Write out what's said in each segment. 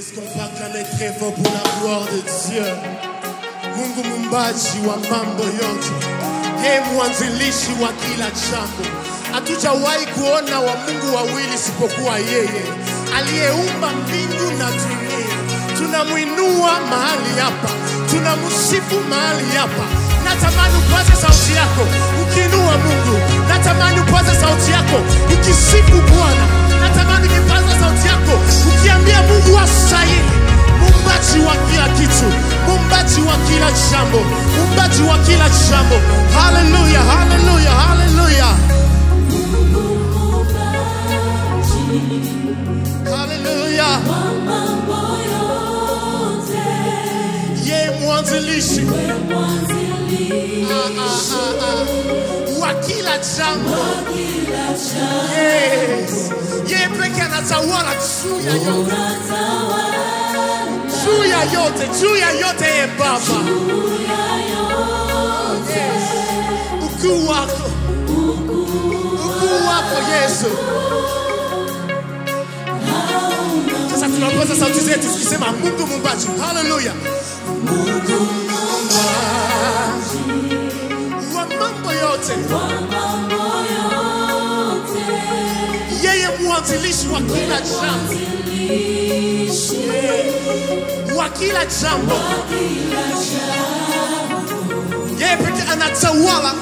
Est-ce qu'on va clamer très fort pour la gloire de Dieu? Mungu mumbaji wa mambo yote, yeye mwanzilishi wa kila jambo. Hatujawahi kuona wa Mungu wawili isipokuwa yeye aliyeumba mbingu na dunia. Tunamwinua mahali hapa, tunamsifu mahali hapa. Natamani upaze sauti yako ukiinua Mungu, natamani upaze sauti yako ukisifu Bwana, natamani ukipaza sauti yako ukiambia Mungu astahili muumbaji wa kila kitu, muumbaji wa kila jambo, muumbaji wa kila jambo. Haleluya, haleluya, haleluya, haleluya. Yeye mwanzilishi ah, ah, ah, ah, wa kila jambo. Yes. Yeye peke anatawala juu ya yote, juu ya yote, juu ya yote. Yeye Baba, Yes. ukuu wako, ukuu wako Yesu. Sasa tunapaza sauti zetu tukisema Mungu muumbaji. Haleluya. Mungu muumbaji wa mambo yote, yeye mwanzilishi wa kila jambo, wa kila jambo. Yeye peke anatawala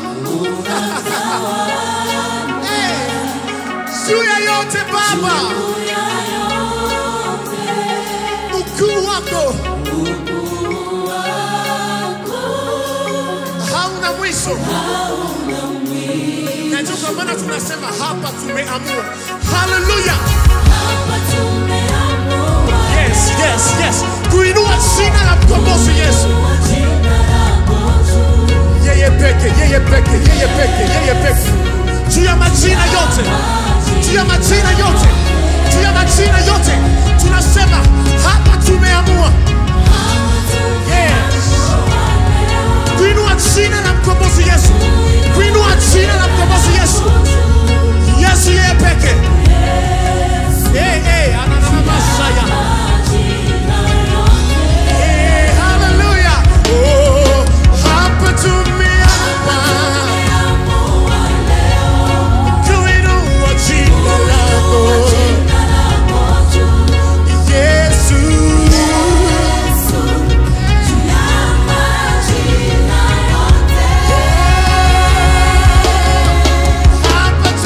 Eh, juu ya yote Baba, ukuu wako hauna mwisho. Na ndio kwa maana tunasema hapa tumeamua. Haleluya! Yes, yes, yes, kuinua jina la mkombozi Yesu. Yeye peke, yeye peke, yeye peke, yeye peke, juu ya majina yote, juu ya majina yote, juu ya majina yote, tunasema hapa tumeamua. Yes. kuinua jina la mkombozi Yesu, kuinua jina la mkombozi Yesu, Yesu yeye peke. Hey, hey, ananamashaya. Hey, hallelujah. Oh, hapa tumeamua kuinua jina lako Yesu. Hapa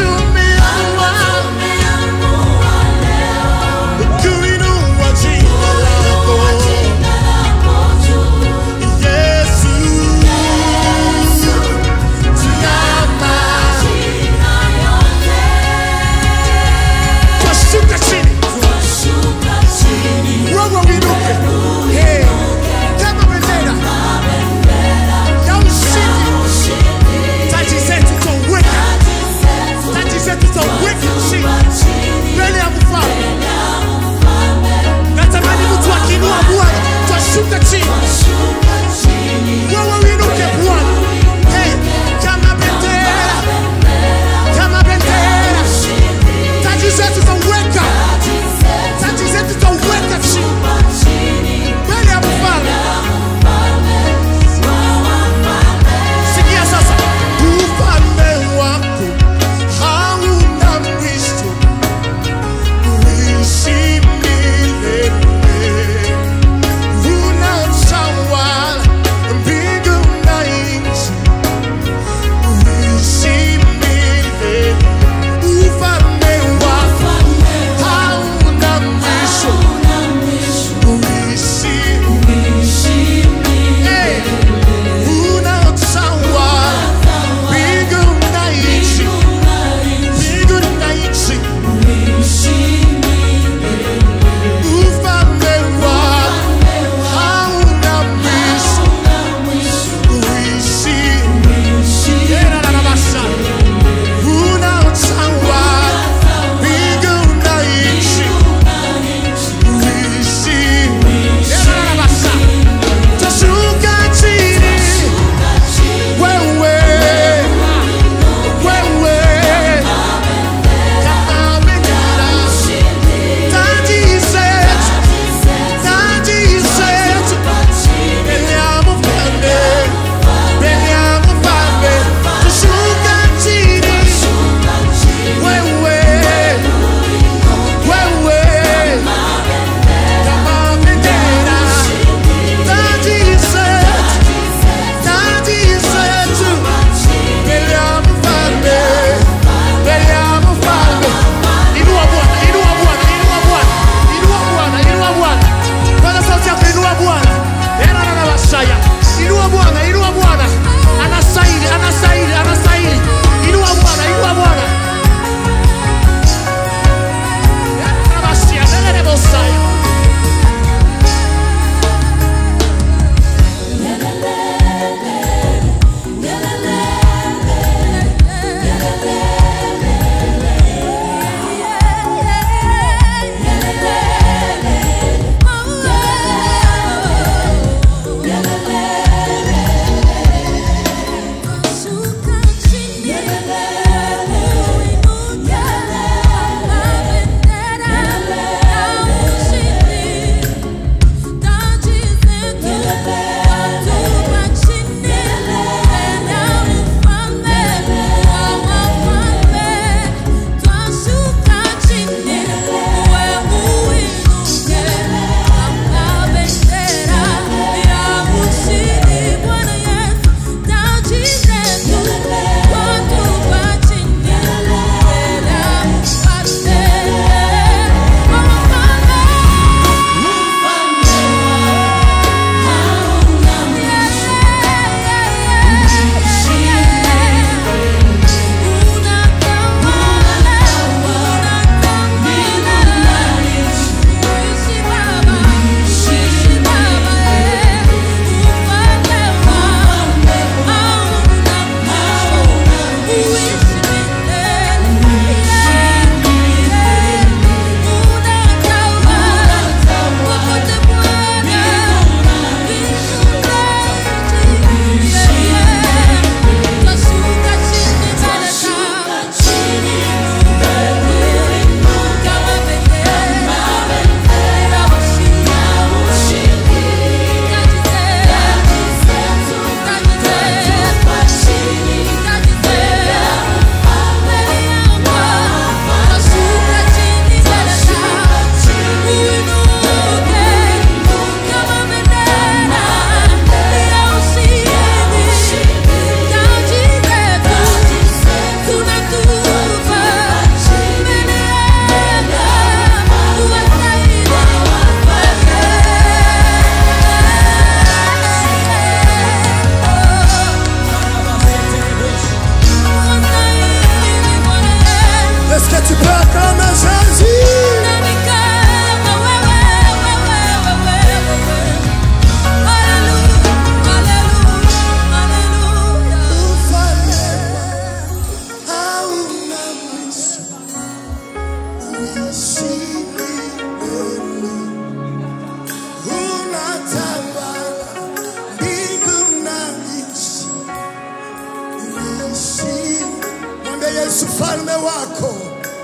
Mwambie Yesu falme wako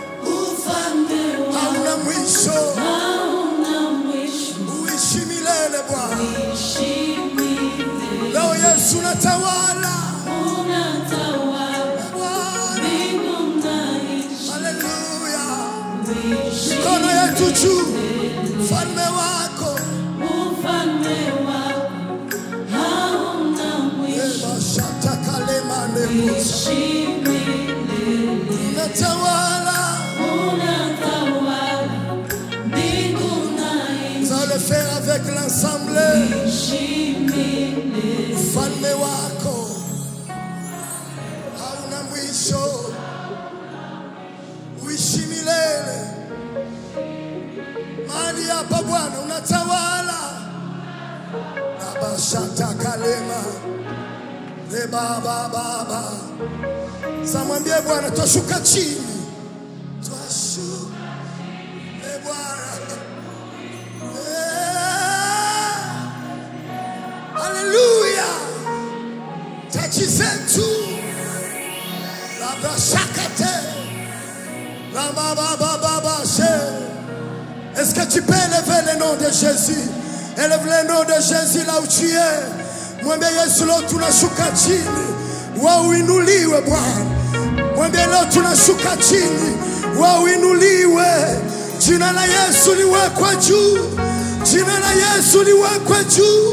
hauna mwisho, uishi milele Bwana. Leo Yesu unatawala Bwana, haleluya. Mikono yetu juu, falme wako Ebashatakalemane-musa. unatawala. Nous allons le faire avec l'ensemble. Ufalme wako hauna mwisho, uishi milele. Mahali hapa Bwana unatawala. Abashata kalema rebabababa. Samwambie Bwana, twashuka chini, twashuka e Bwana Eh, haleluya, tachi zetu labashakate lababababashe Est-ce que tu peux élever le nom de Jésus? Élève le nom de Jésus là où tu es. Mwambie Yesu leo tunashuka chini, wewe uinuliwe Bwana. Mwambie leo tunashuka chini, wewe uinuliwe. Jina la Yesu liwekwe juu, jina la Yesu liwekwe juu.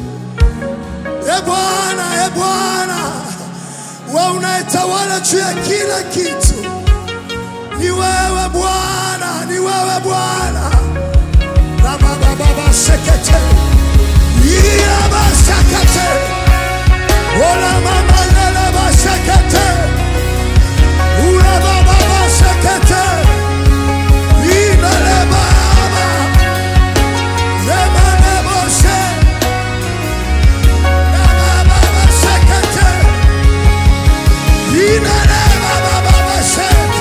E Bwana, e Bwana, wewe unayetawala juu ya kila kitu. Ni wewe Bwana, ni wewe Bwana. Rabababa shekete. Yiraba shakate. Ola mama neleba shekete. Ura bababa shekete. Ineleba ama. Yema nebo she. Rabababa shekete. Ineleba bababa shekete.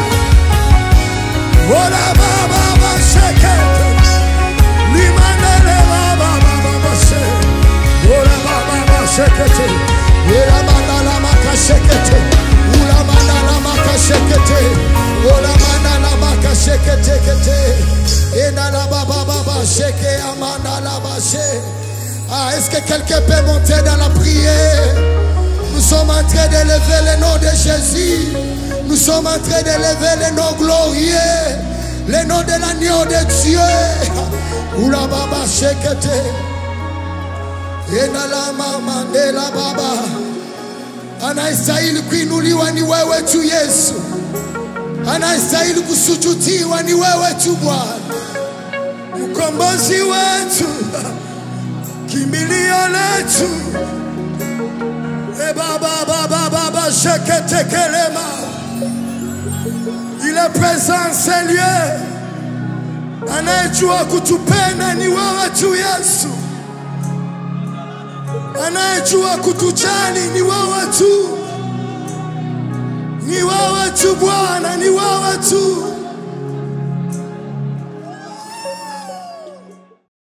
Ola bababa shekete. Limanele baba baba bashe. Ola baba bashekete. Ela mandala makashekete. Ula mandala makashekete. Ola mandala makashekete kete. Ena la baba baba sheke amanda la bashe. Ah, est-ce que quelqu'un peut monter dans la prière? Nous sommes en train d'élever le nom de Jésus. Nous sommes en train d'élever le nom glorieux. Le nom de l'agneau de Dieu. Oula baba shekete. Ena la mama ne la baba. Anayestahili kuinuliwa ni wewe tu Yesu. Anayestahili kusujudiwa ni wewe tu Bwana. Mkombozi wetu. Kimbilio letu. E baba baba baba shekete kelema. Il est présent Seigneur. Anayejua kutupenda ni wewe tu Yesu. Anayejua kutujali ni wewe tu. Ni wewe tu Bwana, ni wewe